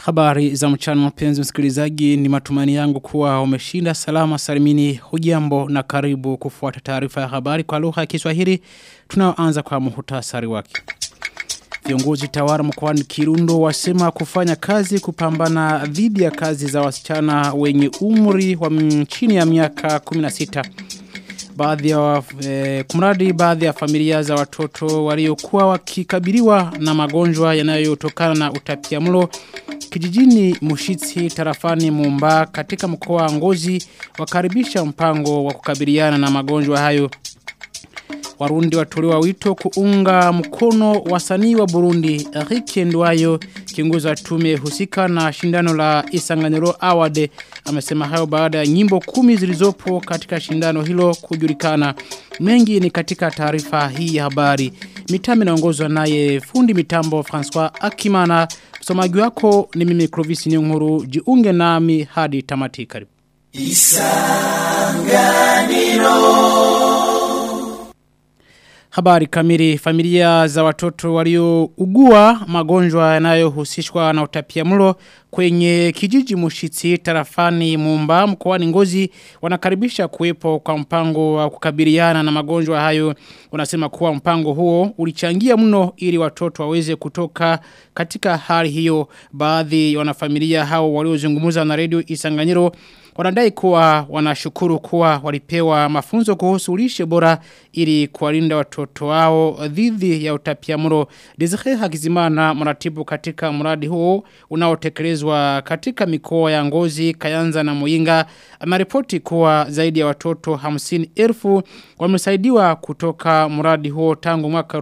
Habari za mchana mpenzi msikilizaji ni matumani yangu kuwa umeshinda salama salimini hujambo na karibu kufuata taarifa ya habari kwa lugha ya Kiswahili tunaoanza kwa muhtasari wake. Viongozi tawara mkoani Kirundo wasema kufanya kazi kupambana dhidi ya kazi za wasichana wenye umri wa chini ya miaka 16 baadhi ya e, kumradi baadhi ya familia za watoto waliokuwa wakikabiliwa na magonjwa yanayotokana na utapiamlo kijijini Mushitsi tarafani Mumba katika mkoa wa Ngozi wakaribisha mpango wa kukabiliana na magonjwa hayo Warundi watolewa wito kuunga mkono wasanii wa Burundi Eric Ndwayo kiongozi wa tume husika na shindano la Isanganiro Award amesema hayo baada ya nyimbo kumi zilizopo katika shindano hilo kujulikana mengi ni katika taarifa hii ya habari mitami inaongozwa naye fundi mitambo François Akimana msomaji wako ni mimi Clovis Nyonguru jiunge nami hadi tamati karibu Isanganiro Habari kamili familia za watoto waliougua magonjwa yanayohusishwa na utapiamlo kwenye kijiji Mushitsi tarafani Mumba mkoani Ngozi wanakaribisha kuwepo kwa mpango wa kukabiliana na magonjwa hayo wanasema kuwa mpango huo ulichangia mno ili watoto waweze kutoka katika hali hiyo baadhi ya wanafamilia hao waliozungumza na redio Isanganyiro wanadai kuwa wanashukuru kuwa walipewa mafunzo kuhusu lishe bora ili kuwalinda watoto wao dhidi ya utapiamlo. Desire Hakizimana mratibu katika mradi huo unaotekelezwa katika mikoa ya Ngozi, Kayanza na Muyinga ameripoti kuwa zaidi ya watoto 50,000 wamesaidiwa kutoka mradi huo tangu mwaka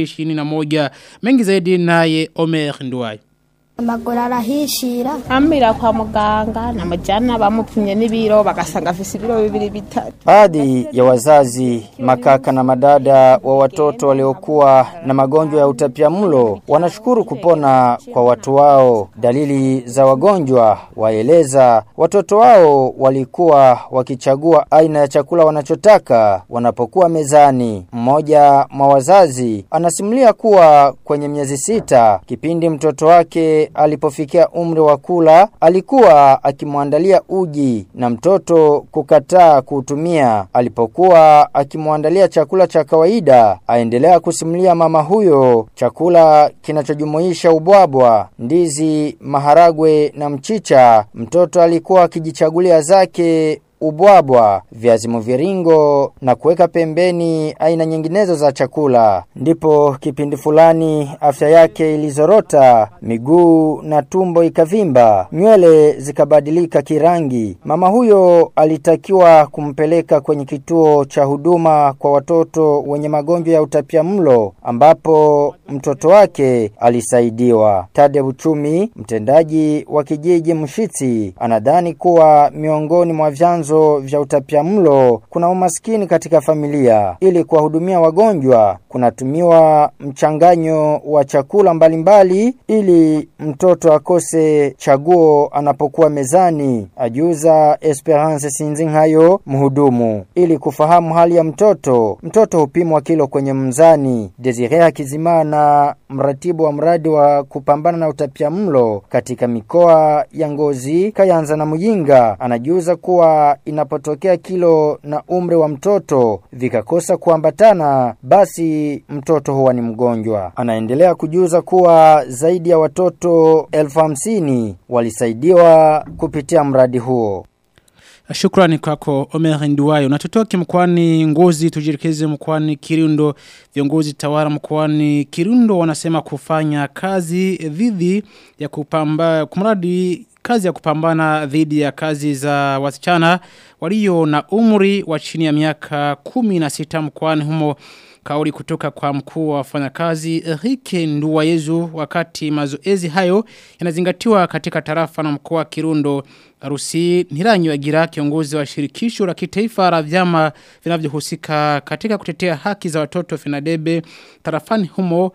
2021. Mengi zaidi naye Omer Nduwai amaguru arahishira amira kwa muganga namujyana bamupimye n'ibiro bagasanga afise ibiro bibiri bitatu baadhi ya wazazi makaka na madada wa watoto waliokuwa na magonjwa ya utapiamlo wanashukuru kupona kwa watu wao dalili za wagonjwa waeleza watoto wao walikuwa wakichagua aina ya chakula wanachotaka wanapokuwa mezani mmoja mwa wazazi anasimulia kuwa kwenye miezi sita kipindi mtoto wake alipofikia umri wa kula alikuwa akimwandalia uji na mtoto kukataa kuutumia alipokuwa akimwandalia chakula cha kawaida aendelea kusimulia mama huyo chakula kinachojumuisha ubwabwa ndizi maharagwe na mchicha mtoto alikuwa akijichagulia zake ubwabwa, viazi mviringo na kuweka pembeni aina nyinginezo za chakula. Ndipo kipindi fulani afya yake ilizorota, miguu na tumbo ikavimba, nywele zikabadilika kirangi. Mama huyo alitakiwa kumpeleka kwenye kituo cha huduma kwa watoto wenye magonjwa ya utapiamlo ambapo mtoto wake alisaidiwa. Tade Uchumi, mtendaji wa kijiji Mshitsi, anadhani kuwa miongoni mwa vyanzo vyanzo vya utapiamlo kuna umaskini katika familia. Ili kuwahudumia wagonjwa kunatumiwa mchanganyo wa chakula mbalimbali mbali, ili mtoto akose chaguo anapokuwa mezani. Ajuza Esperance Sinzinghayo mhudumu. Ili kufahamu hali ya mtoto, mtoto hupimwa kilo kwenye mzani. Desire Hakizimana mratibu wa mradi wa kupambana na utapiamlo katika mikoa ya Ngozi, Kayanza na Muyinga anajuza kuwa inapotokea kilo na umri wa mtoto vikakosa kuambatana basi mtoto huwa ni mgonjwa. Anaendelea kujuza kuwa zaidi ya watoto elfu hamsini walisaidiwa kupitia mradi huo. Shukrani kwako Omer Nduwayo. Na tutoke mkwani ngozi tujirikeze mkwani Kirundo. Viongozi tawara mkwani Kirundo wanasema kufanya kazi dhidi ya kupamba kumradi kazi ya kupambana dhidi ya kazi za wasichana walio na umri wa chini ya miaka kumi na sita mkwani humo kauli kutoka kwa mkuu wa wafanyakazi Enrique Nduwayezu wakati mazoezi hayo yanazingatiwa katika tarafa na mkoa wa Kirundo Arusi Ntiranyiwagira kiongozi wa shirikisho la kitaifa la vyama vinavyohusika katika kutetea haki za watoto Finadebe tarafani humo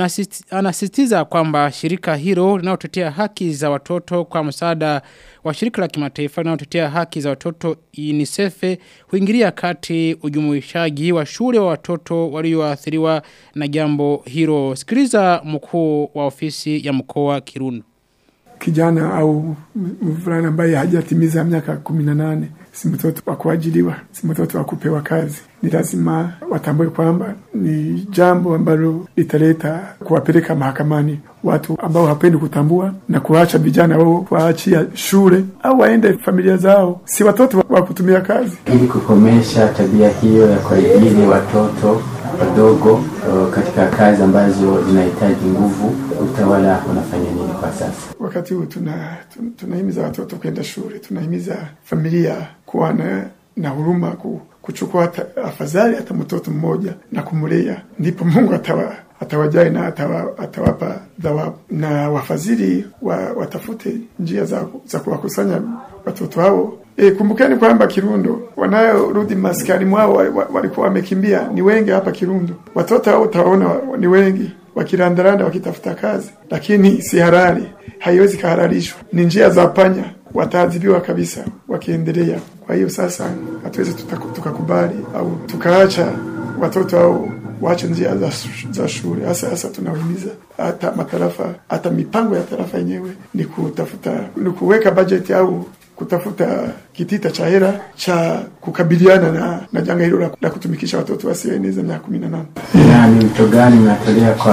anasisitiza kwamba shirika hilo linalotetea haki za watoto kwa msaada wa shirika la kimataifa linalotetea haki za watoto UNICEF huingilia kati ujumuishaji wa shule wa watoto walioathiriwa na jambo hilo. Sikiliza mkuu wa ofisi ya mkoa Kirundo. kijana au mvulana ambaye hajatimiza miaka kumi na nane si mtoto wa kuajiliwa, si mtoto wa kupewa kazi. Ni lazima watambue kwamba ni jambo ambalo litaleta kuwapeleka mahakamani watu ambao hapendi kutambua na kuacha vijana wao kuwaachia shule au waende familia zao, si watoto wa kutumia kazi. Ili kukomesha tabia hiyo ya kuajiri watoto wadogo uh, katika kazi ambazo zinahitaji nguvu, utawala unafanya nini kwa sasa? Wakati huu tuna tunahimiza watoto kwenda shule, tunahimiza familia kuwa na, na huruma ku, kuchukua hata, afadhali hata mtoto mmoja na kumlea, ndipo Mungu atawa atawajali na atawa, atawapa thawabu, na wafadhili wa, watafute njia za, za kuwakusanya watoto hao. E, kumbukeni kwamba Kirundo wanayorudi maskani mwao walikuwa wamekimbia ni wengi hapa Kirundo. Watoto hao utawaona ni wengi wakirandaranda wakitafuta kazi, lakini si halali, haiwezi kahalalishwa. Ni njia za panya, wataadhibiwa kabisa wakiendelea. Kwa hiyo sasa hatuwezi tukakubali au tukaacha watoto hao waache njia za, za shule. Hasa hasa tunahimiza hata matarafa, hata mipango ya tarafa yenyewe ni kutafuta, ni kuweka bajeti au kutafuta kitita cha hela cha kukabiliana na, na janga hilo la, la kutumikisha watoto wasioeneza miaka kumi na nane. Na ni wito gani mnatolea kwa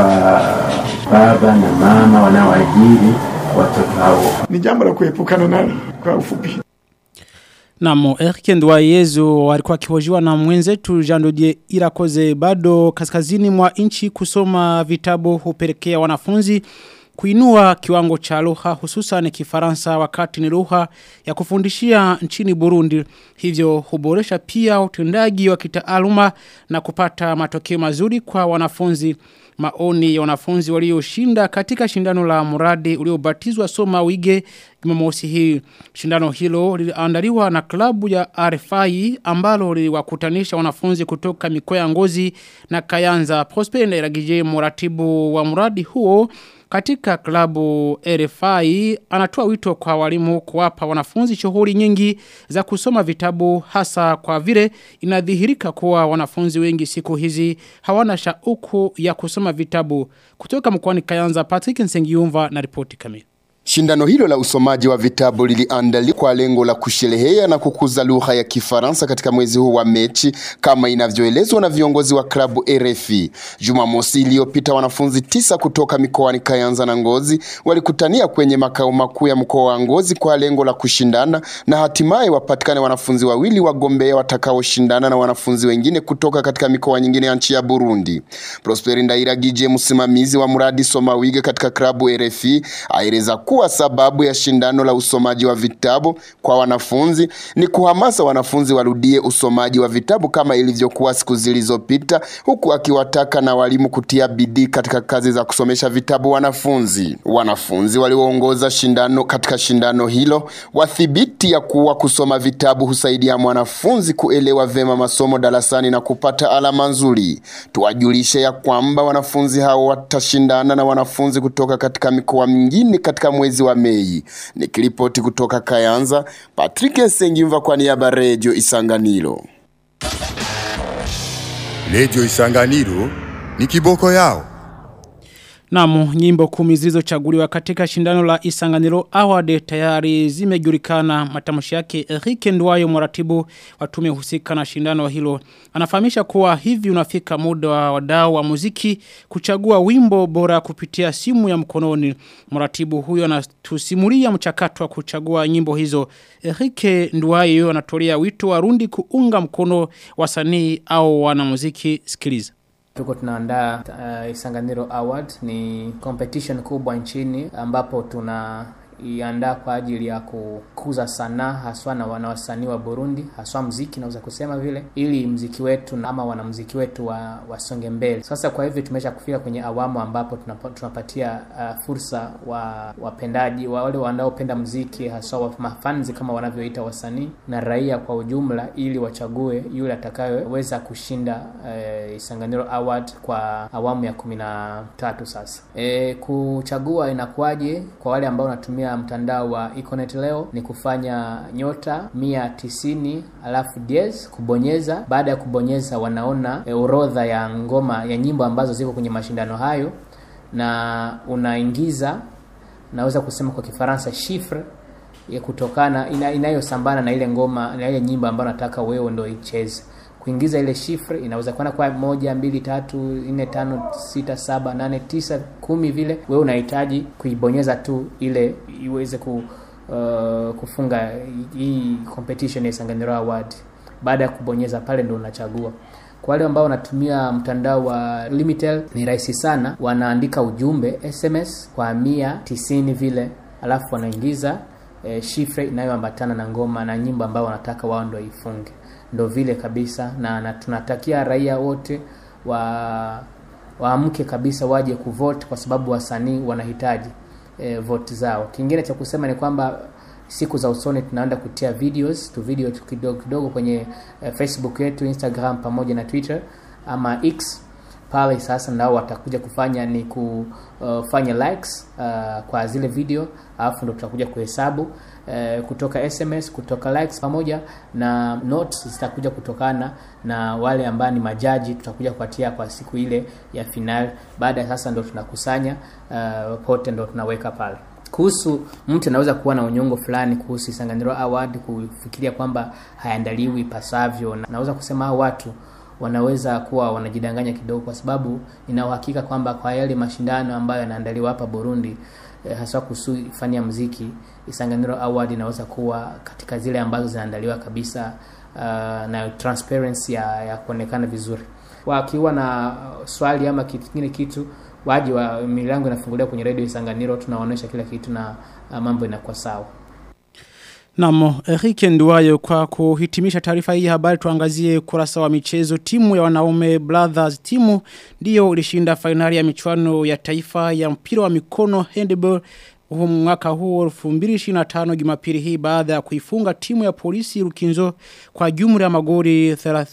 baba na mama wanaoajiri watoto hao? Ni jambo la kuepukana nalo kwa ufupi. Namo Eric Ndwayezu alikuwa akihojiwa na mwenzetu Jean Dodier Irakoze bado kaskazini mwa nchi kusoma vitabu hupelekea wanafunzi kuinua kiwango cha lugha hususan kifaransa wakati ni lugha ya kufundishia nchini Burundi hivyo huboresha pia utendaji wa kitaaluma na kupata matokeo mazuri kwa wanafunzi maoni ya wanafunzi walioshinda katika shindano la muradi uliobatizwa Soma Wige Jumamosi hii. Shindano hilo liliandaliwa na klabu ya RFI ambalo liliwakutanisha wanafunzi kutoka mikoa ya Ngozi na Kayanza. Prosper Ndairagije mratibu wa mradi huo katika klabu RFI anatoa wito kwa walimu kuwapa wanafunzi shughuli nyingi za kusoma vitabu hasa kwa vile inadhihirika kuwa wanafunzi wengi siku hizi hawana shauku ya kusoma vitabu. Kutoka mkoani Kayanza Patrick Nsengiumva na ripoti kamili. Shindano hilo la usomaji wa vitabu liliandaliwa kwa lengo la kusherehea na kukuza lugha ya Kifaransa katika mwezi huu wa Mechi kama inavyoelezwa na viongozi wa klabu RFI. Jumamosi iliyopita wanafunzi tisa kutoka mikoani Kayanza na Ngozi walikutania kwenye makao makuu ya mkoa wa Ngozi kwa lengo la kushindana na hatimaye wapatikane wanafunzi wawili wagombea watakaoshindana na wanafunzi wengine kutoka katika mikoa nyingine ya nchi ya Burundi. Prosper Ndairagije msimamizi wa mradi Soma Wige katika klabu RFI aeleza kuwa sababu ya shindano la usomaji wa vitabu kwa wanafunzi ni kuhamasa wanafunzi warudie usomaji wa vitabu kama ilivyokuwa siku zilizopita, huku akiwataka na walimu kutia bidii katika kazi za kusomesha vitabu wanafunzi. Wanafunzi walioongoza shindano katika shindano hilo wathibiti ya kuwa kusoma vitabu husaidia mwanafunzi kuelewa vema masomo darasani na kupata alama nzuri. Tuwajulishe ya kwamba wanafunzi hao watashindana na wanafunzi kutoka katika mikoa mingine katika mwezi wa Mei. Nikiripoti kutoka Kayanza, Patrick Sengimva kwa niaba Radio Isanganiro. Radio Isanganiro ni kiboko yao. Namu, nyimbo kumi zilizochaguliwa katika shindano la Isanganiro Award tayari zimejulikana matamshi yake Eric Ndwayo mratibu wa tume husika na shindano hilo. Anafahamisha kuwa hivi unafika muda wa wadau wa muziki kuchagua wimbo bora kupitia simu ya mkononi. Mratibu huyo anatusimulia mchakato wa kuchagua nyimbo hizo. Eric Ndwayo anatolea wito wa Rundi kuunga mkono wasanii au wanamuziki sikiliza. Tuko tunaandaa uh, Isanganiro Award ni competition kubwa nchini ambapo tuna iandaa kwa ajili ya kukuza sanaa haswa na wanawasanii wa Burundi haswa mziki naweza kusema vile ili mziki wetu ama wanamziki wetu wa, wasonge mbele. Sasa kwa hivyo tumesha kufika kwenye awamu ambapo tunapa, tunapatia uh, fursa wa wapendaji wa wale wanaopenda mziki haswa wa mafanzi kama wanavyoita wasanii na raia kwa ujumla ili wachague yule atakayeweza kushinda uh, Isanganiro Award kwa awamu ya kumi na tatu sasa. E, kuchagua inakuwaje kwa wale ambao wanatumia kutumia mtandao wa Econet leo ni kufanya nyota mia tisini alafu diez kubonyeza. Baada ya kubonyeza, wanaona e, orodha ya ngoma ya nyimbo ambazo ziko kwenye mashindano hayo, na unaingiza naweza kusema kwa Kifaransa chiffre ya kutokana ina, inayosambana na ile ngoma na ile nyimbo ambayo nataka wewe ndio icheze kuingiza ile shifre inaweza kuwa kwa moja mbili tatu nne tano sita saba nane tisa kumi vile wewe unahitaji kuibonyeza tu ile iweze ku, uh, kufunga hii competition ya Isanganiro Award baada ya kubonyeza pale ndo unachagua kwa wale ambao wanatumia mtandao wa Limitel ni rahisi sana wanaandika ujumbe SMS kwa mia tisini vile alafu wanaingiza e, shifre inayoambatana na ngoma na nyimbo ambao wanataka wao ndo ifunge ndo vile kabisa na, na tunatakia raia wote wa waamke kabisa waje kuvote kwa sababu wasanii wanahitaji e, vote zao kingine cha kusema ni kwamba siku za usoni tunaenda kutia videos tu video tu kidogo kidogo kwenye e, facebook yetu instagram pamoja na twitter ama x pale sasa nao watakuja kufanya ni kufanya likes uh, kwa zile video alafu ndo tutakuja kuhesabu uh, kutoka sms kutoka likes pamoja na notes zitakuja kutokana na wale ambao ni majaji tutakuja kuatia kwa siku ile ya final baada ya sasa ndo tunakusanya uh, pote ndo tunaweka pale kuhusu mtu anaweza kuwa na unyongo fulani kuhusu Isanganiro Award kufikiria kwamba hayaandaliwi pasavyo na naweza kusema hao watu wanaweza kuwa wanajidanganya kidogo kwa sababu nina uhakika kwamba kwa yale mashindano ambayo yanaandaliwa hapa Burundi eh, hasa kuhusu fani ya muziki Isanganiro Award inaweza kuwa katika zile ambazo zinaandaliwa kabisa uh, na transparency ya, ya kuonekana vizuri wakiwa na swali ama kitu kingine kitu waje wa milango inafunguliwa kwenye redio Isanganiro tunawaonyesha kila kitu na uh, mambo inakuwa sawa Namo, Eric Nduwayo kwa kuhitimisha taarifa hii habari tuangazie kurasa wa michezo timu ya wanaume Brothers timu ndiyo ilishinda fainali ya michuano ya taifa ya mpira wa mikono handball huu mwaka huu 2025 Jumapili hii baada ya kuifunga timu ya polisi Rukinzo kwa jumla ya magoli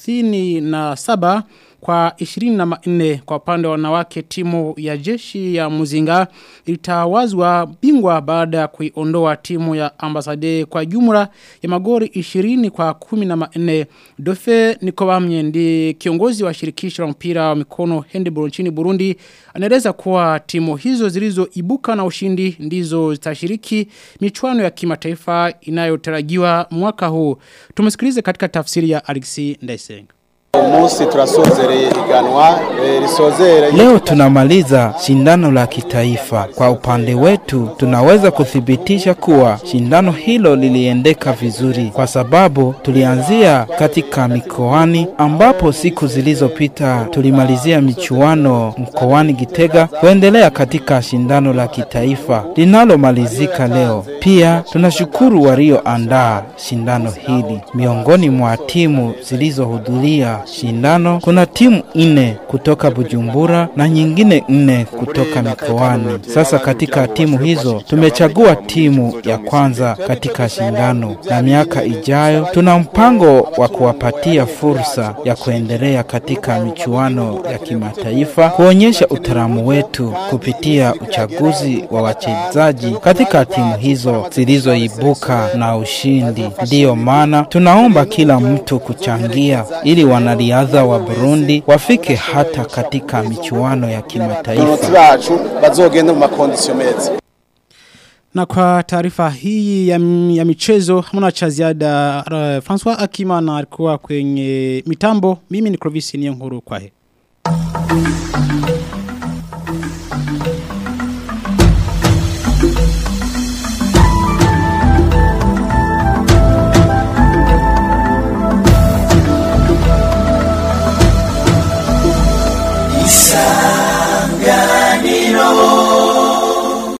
37 kwa 24 kwa upande wa wanawake timu ya jeshi ya Muzinga ilitawazwa bingwa baada ya kuiondoa timu ya ambasade kwa jumla ya magori 20 kwa 14 Dofe Nikobamye ndi kiongozi wa shirikisho la mpira wa mikono handball nchini Burundi anaeleza kuwa timu hizo zilizoibuka na ushindi ndizo zitashiriki michuano ya kimataifa inayotarajiwa mwaka huu tumesikilize katika tafsiri ya Alexi Ndaisenga Musi turasozereye iganwa e, risozera Leo tunamaliza shindano la kitaifa. Kwa upande wetu tunaweza kuthibitisha kuwa shindano hilo liliendeka vizuri kwa sababu tulianzia katika mikoani ambapo siku zilizopita tulimalizia michuano mkoani Gitega kuendelea katika shindano la kitaifa linalomalizika leo. Pia tunashukuru walioandaa shindano hili. Miongoni mwa timu zilizohudhuria shindano kuna timu nne kutoka Bujumbura na nyingine nne kutoka mikoani. Sasa katika timu hizo tumechagua timu ya kwanza katika shindano, na miaka ijayo tuna mpango wa kuwapatia fursa ya kuendelea katika michuano ya kimataifa, kuonyesha utaalamu wetu kupitia uchaguzi wa wachezaji katika timu hizo zilizoibuka na ushindi. Ndiyo maana tunaomba kila mtu kuchangia ili wanariadha wa Burundi wafike hata katika michuano ya kimataifa. bacu bazogenda mu makondisio meza Na kwa taarifa hii ya, ya michezo hamna cha ziada uh, François Akimana alikuwa kwenye mitambo mimi ni Clovis Niyonkuru kwahe